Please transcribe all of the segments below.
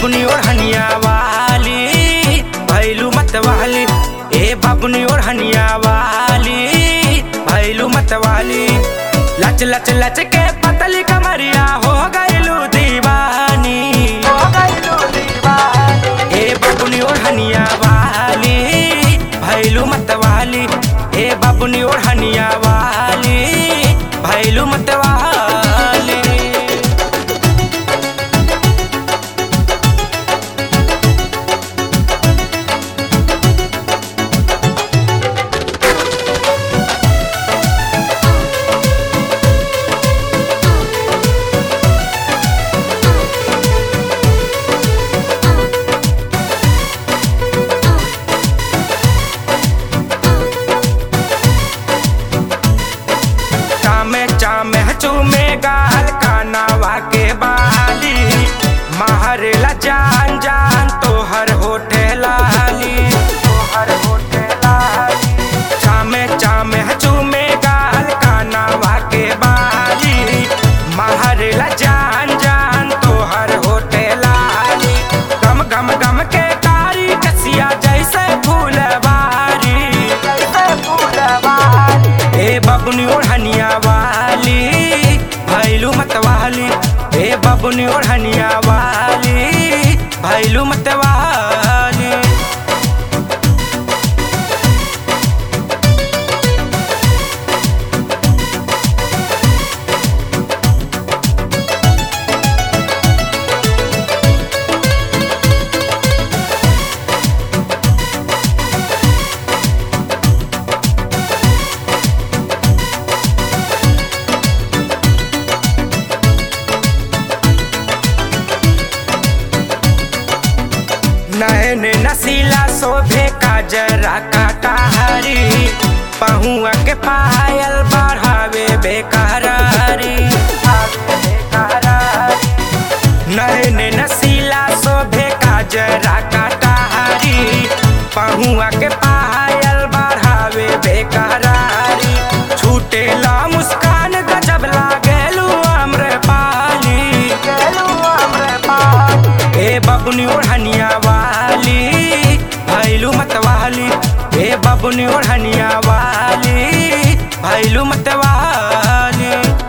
बबुनी ओढ़निया वाली भैलू मत वाली ए बबुनी ओढ़निया वाली भैलू मत वाली लच लच लच के पतली कमरिया हो गईलू दीवानी हो गईलू दीवानी ए बबुनी ओढ़निया वाली भैलू मत वाली ए बबुनी ओढ़निया वाली भैलू मत वाली चामे चामे चूमे गाल कानावा के बाली महरेला जान जान तोहर होठे लाली तोहर होठे लाली चामे चामे चूमे गाल कानावा के बाली महरेला जान जान तोहर होठे लाली गम गम गम के कारी कसिया जैसे फूलवारी जैसे फूलवारी ए बबुनी ओढ़निया वाली भैलू मत वाली ए बबुनी ओढ़निया वाली भैलू मत वाली नैन नसीला शोभे का जरा काटा हरी पहुआ के पायल बढ़ावे बेकरारी नैन नसीला शोभे का जरा काटा हरी पहुआ के पायल बढ़ावे बेकरारी छूटे ला मुस्कान गजब लागेलू अम्र पाली ए बबुनी ओढ़निया वाली भैलू मत वाली ए बबुनी ओढ़निया वाली भैलू मत वाली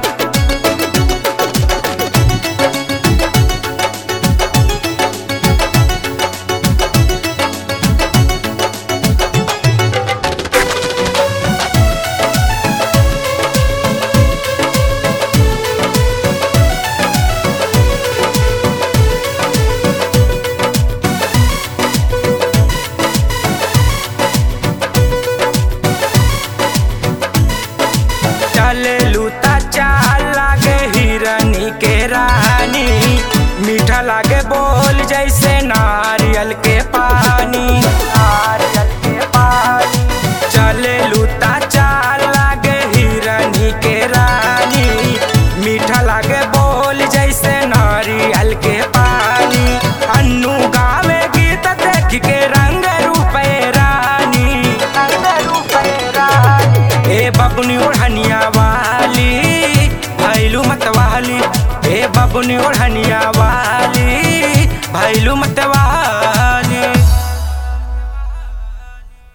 चले लूता चाल लागे हिरनी के रानी मीठा लागे बोल जैसे नारियल के पानी नारियल के पानी चले लूता चाल लागे हिरनी के रानी मीठा लागे बोल जैसे नारियल के पानी अन्नू गावे गीत देख के रंग रूपे रानी रंग रूपे रानी ए बबुनी ओढ़निया वाली भैलू मत वाली ए बबुनी ओढ़निया